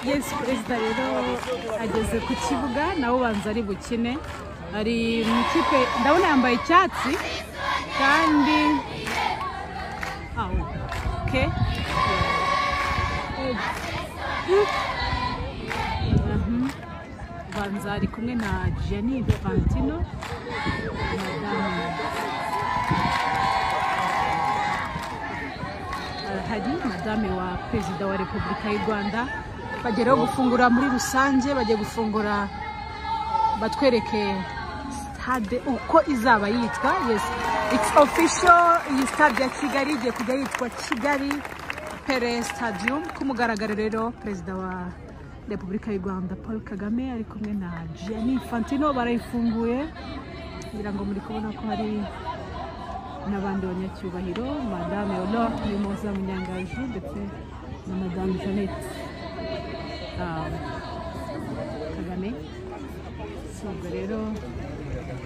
yesu perezida rero ageze ku kibuga nawe ubanza ari bukine ari mu ikipe ndabona yambaye icyatsi kandi aho ke ubanza ari kumwe na janine fantino madamu hari madame wa perezida wa repubulika y'u rwanda bageraho gufungura muri rusange bagiye gufungura batwereke stade uko izaba yitwa yes it's official iyi stade ya kigali igiye kujya yitwa kigali pere stadium ku mugaragaro rero perezida wa repubulika y'u rwanda paul kagame ari kumwe na gianni infantino barayifunguye ngira ngo muri kubona ko hari n'abandi banyacyubahiro madame Honor Mimoza Munyangaju ndetse na madame Jeannette ah, Kagame si ubwo rero